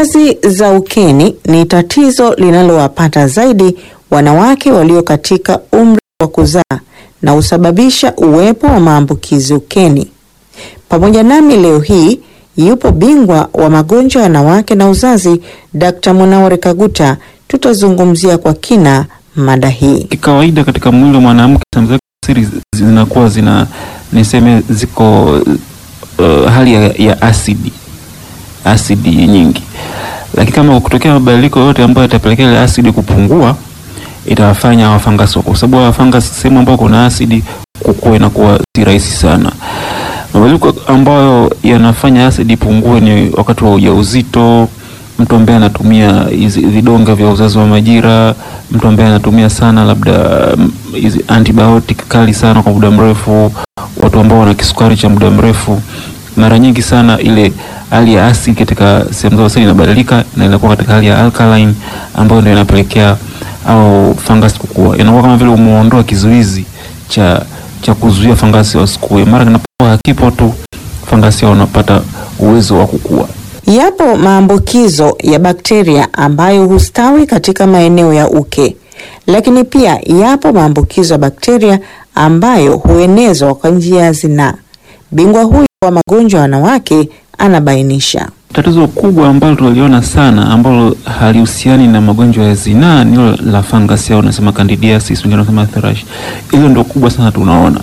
Kazi za ukeni ni tatizo linalowapata zaidi wanawake walio katika umri wa kuzaa na husababisha uwepo wa maambukizi ukeni. Pamoja nami leo hii yupo bingwa wa magonjwa ya wanawake na uzazi, Dr. Munawar Kaguta. Tutazungumzia kwa kina mada hii. Kikawaida katika mwili wa mwanamke sehemu zake siri zinakuwa zina niseme ziko uh, hali ya, ya asidi asidi nyingi, lakini kama kutokea mabadiliko yote ambayo yatapelekea ile asidi kupungua, itawafanya wafangasi kwa sababu wafangasi sehemu ambayo kuna asidi kukua inakuwa si rahisi sana. Mabadiliko ambayo yanafanya asidi ipungue ni wakati wa ujauzito, mtu ambaye anatumia hizi vidonge vya uzazi wa majira, mtu ambaye anatumia sana labda hizi antibiotic kali sana kwa muda mrefu, watu ambao wana kisukari cha muda mrefu, mara nyingi sana ile hali ya asidi katika sehemu zao seli inabadilika na inakuwa katika hali ya alkaline ambayo ndio inapelekea au fangasi kukua. Inakuwa kama vile umuondoa kizuizi cha cha kuzuia fangasi wasikue. Mara kinapokuwa hakipo tu, fangasi wanapata uwezo wa kukua. Yapo maambukizo ya bakteria ambayo hustawi katika maeneo ya uke, lakini pia yapo maambukizo ya bakteria ambayo huenezwa kwa njia ya zinaa. Bingwa huyu wa magonjwa ya wanawake anabainisha. Tatizo kubwa ambalo tunaliona sana ambalo halihusiani na magonjwa ya zinaa ni hilo la fangasi au unasema candidiasis, wengine wanasema thrush. Hilo ndio kubwa sana tunaona.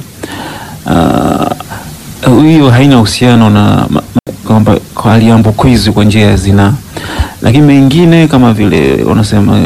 Uh, hiyo haina uhusiano na kwamba haliambukizwi kwa njia ya zinaa, lakini mengine kama vile wanasema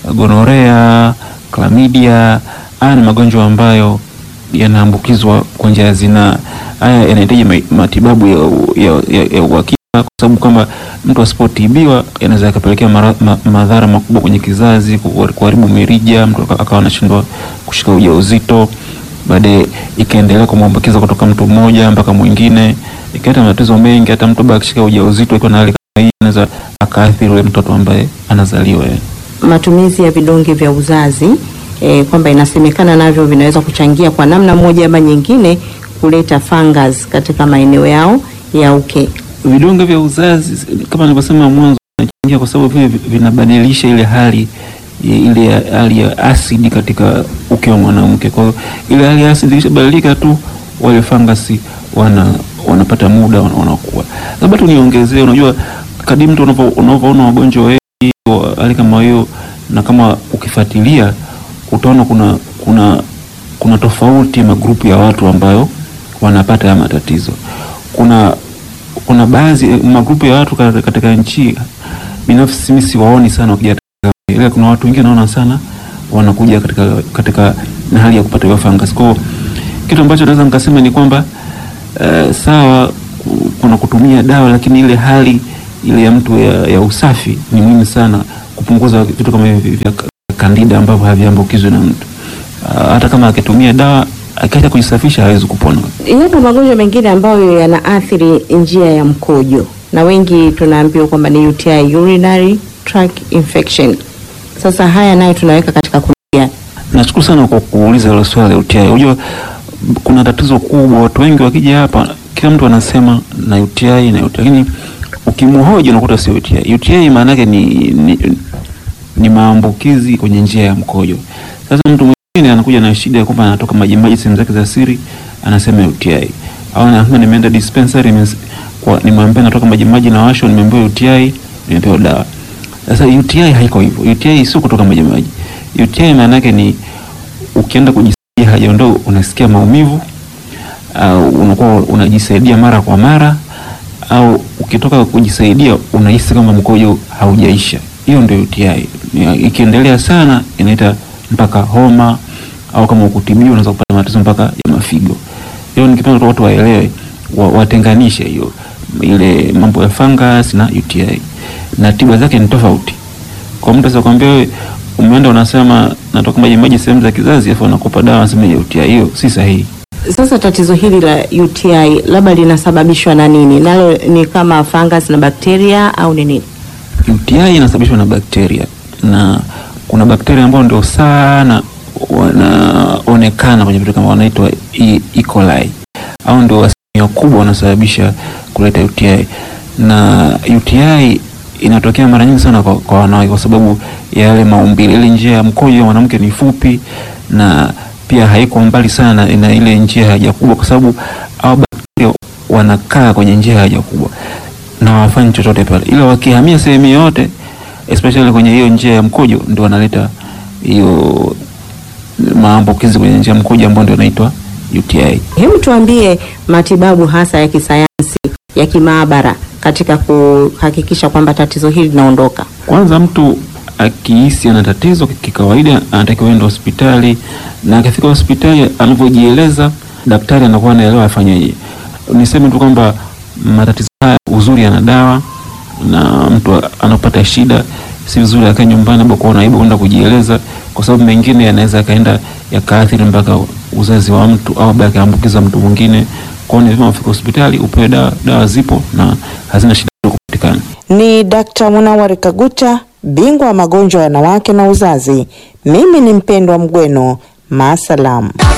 gonorea, chlamydia, haya ni magonjwa ambayo yanaambukizwa kwa njia ya zinaa. Haya yanahitaji matibabu ya, ya, ya, ya uhakika kwa sababu kwamba mtu asipotibiwa yanaweza yakapelekea ma, madhara makubwa kwenye kizazi, kuharibu mirija, mtu akawa anashindwa kushika ujauzito, baadaye ikaendelea kumwambukiza kutoka mtu mmoja mpaka mwingine, ikaleta matatizo mengi. Hata mtu akishika ujauzito ikiwa na hali kama hii, anaweza akaathiri yule mtoto ambaye anazaliwa. Matumizi ya vidonge vya uzazi e, kwamba inasemekana navyo vinaweza kuchangia kwa namna moja ama nyingine kuleta fungus katika maeneo yao ya uke. Vidonge vya uzazi kama nilivyosema mwanzo, vinachangia kwa sababu vile vinabadilisha ile hali ile hali ya asidi katika uke wa mwanamke. Kwa hiyo ile hali ya asidi ikishabadilika tu, wale fangasi wana wanapata muda wanakuwa. Labda tu niongezee, unajua kadri mtu unavyoona wagonjwa wengi hali kama hiyo, na kama ukifuatilia utaona kuna kuna kuna tofauti magrupu ya watu ambayo wanapata haya matatizo. Kuna kuna baadhi magrupu ya watu katika nchi, binafsi mimi siwaoni sana wakija, ila kuna watu wengine naona sana wanakuja katika katika na hali ya kupata hiyo fungus. Kwa kitu ambacho naweza nikasema ni kwamba uh, sawa kuna kutumia dawa, lakini ile hali ile ya mtu ya, ya usafi ni muhimu sana, kupunguza vitu kama hivi vya kandida ambavyo haviambukizwi na mtu uh, hata kama akitumia dawa akiacha kujisafisha hawezi kupona. Yapo magonjwa mengine ambayo yanaathiri njia ya mkojo na wengi tunaambiwa kwamba ni UTI, urinary tract infection. Sasa haya nayo tunaweka katika kundi gani? Nashukuru sana kwa kuuliza hilo swali la UTI. Unajua kuna tatizo kubwa, watu wengi wakija hapa, kila mtu anasema na UTI na UTI, lakini ukimhoji unakuta sio UTI. UTI maana yake ni, ni, ni maambukizi kwenye njia ya mkojo. Sasa mtu mwingine anakuja na shida ya kwamba anatoka maji maji sehemu zake za siri, anasema UTI. Au anasema nimeenda dispensary kwa nimwambia natoka maji maji na washo, nimeambiwa UTI, nimepewa dawa. Sasa UTI haiko hivyo. UTI sio kutoka maji maji. UTI maana yake ni ukienda kujisaidia haja ndogo unasikia maumivu au uh, unakuwa unajisaidia mara kwa mara au ukitoka kujisaidia unahisi kama mkojo haujaisha. Hiyo ndio UTI. Ikiendelea sana inaita mpaka homa au kama ukutibiwa unaweza kupata matatizo mpaka ya mafigo. Hiyo nikipenda watu waelewe, watenganishe hiyo ile mambo ya fungus na UTI na tiba zake ni tofauti. Kwa mtu sasa kwambia wewe umeenda unasema natoka maji maji sehemu za kizazi afu anakupa dawa anasema ya UTI, hiyo si sahihi. Sasa tatizo hili la UTI labda linasababishwa na nini? Nalo ni kama fungus na bakteria au ni nini? UTI inasababishwa na bakteria na kuna bakteria ambao ndio sana wanaonekana kwenye vitu kama wanaitwa E. E. coli au ndio asilimia kubwa wanasababisha kuleta UTI na UTI inatokea mara nyingi sana kwa, kwa wanawake kwa sababu ya yale maumbile. Ile njia ya mkojo ya mwanamke ni fupi na pia haiko mbali sana na ile njia ya haja kubwa, kwa sababu hao bakteria wanakaa kwenye njia ya haja kubwa na hawafanyi chochote pale, ila wakihamia sehemu yoyote especially kwenye hiyo njia ya mkojo ndio wanaleta hiyo maambukizi kwenye njia ya mkojo ambayo ndio inaitwa UTI. Hebu tuambie matibabu hasa ya kisayansi ya kimaabara katika kuhakikisha kwamba tatizo hili linaondoka. Kwanza mtu akihisi ana tatizo kikawaida, anatakiwa enda hospitali, na akifika hospitali anavyojieleza, daktari anakuwa anaelewa afanyeje. Niseme tu kwamba matatizo haya uzuri yana dawa, na mtu anapata shida, si vizuri akae nyumbani labda kuona aibu kwenda kujieleza, kwa sababu mengine yanaweza yakaenda yakaathiri mpaka uzazi wa mtu au labda akaambukiza mtu mwingine. Kwa hiyo ni vyema ufike hospitali upewe dawa. Dawa zipo na hazina shida kupatikana. Ni Dkt. Munawari Kaguta, bingwa wa magonjwa ya wanawake na uzazi. Mimi ni Mpendwa Mgweno, maasalam.